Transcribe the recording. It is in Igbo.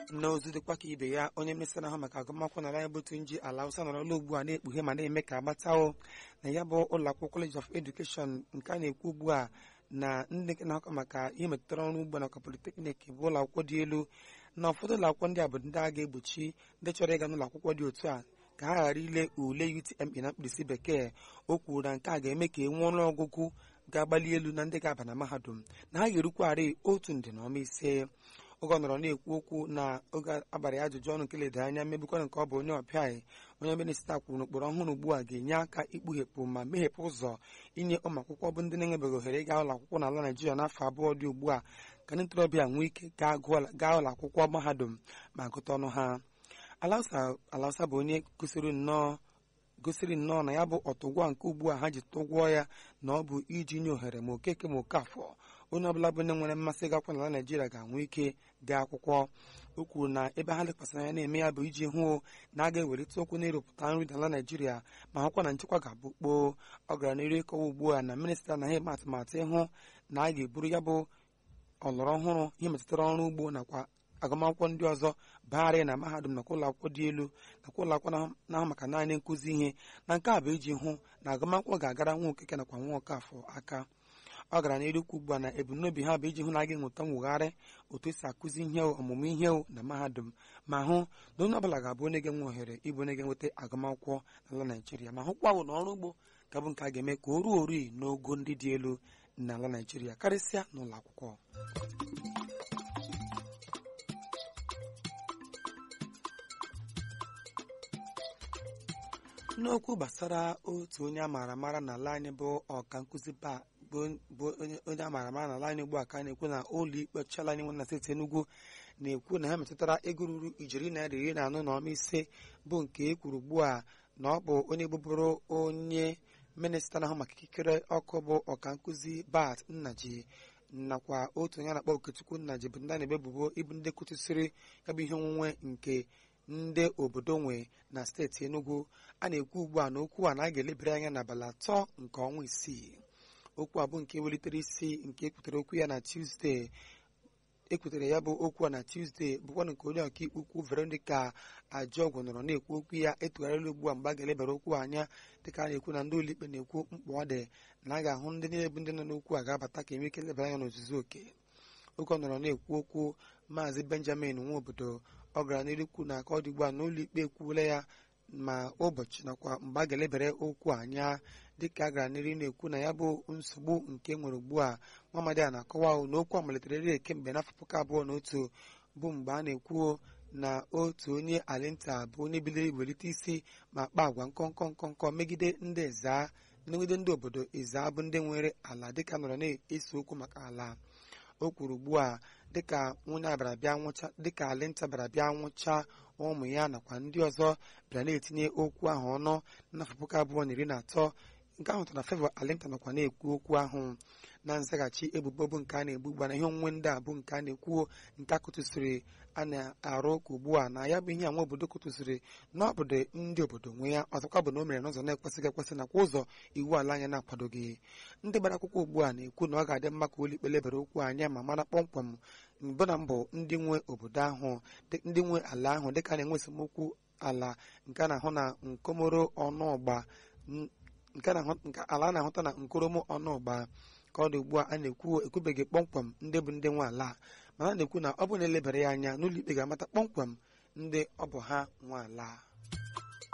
n'ozu dịkwa ka ibe ya onye minista na-ahụ maka agụmakwụkwọ n'ala ya bụ Tunji Ala Hausa nọrọla ugbu a na-ekpughe ma na-eme ka agbatawo na ya bụ ụlọ akwụkwọ College of Education nke a na-ekwu ugbu a na ndị na-akọ maka ihe metụtara ọrụ ugbo nakwa politeknik bụ ụlọ akwụkwọ dị elu na ụfọdụ ụlọ akwụkwọ ndị a bụ ndị a ga-egbochi ndị chọrọ ịga n'ụlọ akwụkwọ dị otu a ka ha ghara ile ule UTME na mkpirisi bekee o kwuru na nke a ga-eme ka e nwee ọnụọgụgụ ga-agbali elu na ndị ga-aba na mahadum na ha ga-erukwarị otu nde na ọma ise oge ọ nọrọ na-ekwu okwu na oge abalị ajụjụ ọnụ nke ledara anya mmebikwana nke ọ bụ onye ọbịa onye minista kwuru n'ụkpụrụ ọhụrụ ugbu a ga-enye aka ikpughepụ ma meghepụ ụzọ inye ụmụ akwụkwọ bụ ndị na-enwebeghị ohere ịga ụlọ akwụkwọ n'ala Naijiria n'afọ abụọ dị ugbu a ka ndị ntorobịa nwee ike gaa ụlọ akwụkwọ mahadum ma gụta ọnụ ha Alausa bụ onye gosiri nnọọ gosiri nnọọ na ya bụ ọtụgwọ nke ugbu a ha ji tụgwọ ya na ọ bụ iji nye ohere ma okeke ma okafọ onye ọbụla bụ ndị nwere mmasị gakwa n'ala Naijiria ga-enwe ike gaa akwụkwọ o kwuru na ebe ha lekwasịrị anya na-eme ya bụ iji hụ na a ga-ewelite okwu n'ịrụpụta nri n'ala Naijiria ma hụkwa na nchekwa ga-abụ kpoo ọ gara n'iru ịkọwa ugbu a na minista anaghị eme atụmatụ ịhụ na a ga-eburu ya bụ ọlọrọ ọhụrụ ihe metụtara ọrụ ugbo nakwa agụmakwụkwọ ndị ọzọ bagharị na mahadum nakwa ụlọ akwụkwọ dị elu nakwa ụlọ akwụkwọ na-ahụ maka naanị nkụzi ihe na nke a bụ iji hụ na agụmakwụkwọ ga-agara nwa okeke nakwa nwa ọkafọ aka ọ gara n'iru ukwu ugbu a na ebumnobi ha bụ iji hụ na a ga-enweta mwegharị otu esi akụzi ihe ọmụmụ ihe na mahadum ma hụ na onye ọbụla ga-abụ onye ga-enwe ohere ịbụ onye ga-enweta agụmakwụkwọ n'ala Naijiria ma hụkwa bụ na ọrụ ugbo ga-abụ nke a ga-eme ka o ruo ori n'ogo ndị dị elu n'ala Naijiria karịsịa n'ụlọ akwụkwọ n'okwu gbasara otu onye a maara amara n'ala anyị bụ ọka nkụzi bụ onye a maara amara n'ala anyị ugbu a ka a na-ekwu na ụlọ ikpe ọchịala anyị nwe na steeti Enugu na-ekwu na ha metụtara ego ruru ijeri naira iri na anọ na ọma ise bụ nke e kwuru ugbu a na ọ bụ onye bụbụrụ onye minista na-ahụ maka ikikere ọkụ bụ ọka nkụzi Bat Nnaji nakwa otu onye a na-akpọ Okechukwu Nnaji bụ ndị a na-ebebubo ịbụ ndị kwụtụsịrị ya bụ ihe onwunwe nke ndị obodo nwe na steeti Enugu a na-ekwu ugbu a na okwu a na a ga-elebere anya n'abalị atọ nke ọnwa isii okwu a bụ nke welitere isi nke ekwutere okwu ya na Tuesday ekwutere ya bụ okwu a na Tuesday bụkwa nke onye ọkaikpe ukwu Veronica Ajọgwu nọrọ na-ekwu okwu ya etugharịla ugbu a mgbe a ga-elebara okwu anya dịka a na-ekwu na ndị ụlọikpe na-ekwu mkpa ọ dị na a ga-ahụ ndị niile bụ ndị nọ n'okwu a ga-abata ka enwe ike lebara anya n'ozuzu oke oke ọ nọrọ na-ekwu okwu maazị Benjamin nwa obodo ọ gara n'irikwu na aka ọ dị ugbu a n'ụlọ ikpe ekwuola ya ma ụbọchị nakwa mgbe a ga-elebere okwu anya dịka a gara n'iru na-ekwu na ya bụ nsogbu nke nwere ugbu a Nwamadi a na-akọwa na okwu a malitere ri kemgbe n'afọ puku abụọ na otu bụ mgbe a na-ekwu na otu onye alinta bụ onye bidoro iwelite isi ma kpaa agwa nkọnkọ nkọnkọ megide ndị eza megide ndị obodo eza bụ ndị nwere ala dịka nọrọ na-ese okwu maka ala o kwuru ugbu a dịka nwunye abịara bịa nwụcha dịka alinta bịara bịa nwụcha ụmụ ya nakwa ndị ọzọ bịara na-etinye okwu ahụ ọnụ n'afọ puku abụọ na iri na atọ nke ahụ tara Favour Alinta nakwa na-ekwu okwu ahụ na nzaghachi ebubo bụ nke a na-egbu ugbu a na ihe onwunwe ndị a bụ nke a na-ekwu nke a kụtụsịrị a na-arụ ụka ugbu a na ya bụ ihe a nwa obodo kụtụsịrị na obodo ndị obodo nwe ya ọzọkwa bụ na o mere n'ụzọ na-ekwesịghị ekwesị nakwa ụzọ iwu ala anya na-akwadoghị ndị gbara akwụkwọ ugbu a na-ekwu na ọ ga-adị mma ka ụlọikpe lebara okwu anya ma mara kpọmkwem mbụ na mbụ ndị nwe obodo ahụ ndị nwe ala ahụ dịka a na-enwe esemokwu ala nke a na-ahụ na nkomoro ọnụọgba nke ala na-ahụta na nkoromo ọnụọgba ka ọ dị ugbu a a na-ekwu ekwubeghị kpọmkwem ndị bụ ndị nwe ala mana a na-ekwu na ọ bụ na elebara ya anya n'ụlọ ikpe ga-amata kpọmkwem ndị ọ bụ ha nwe ala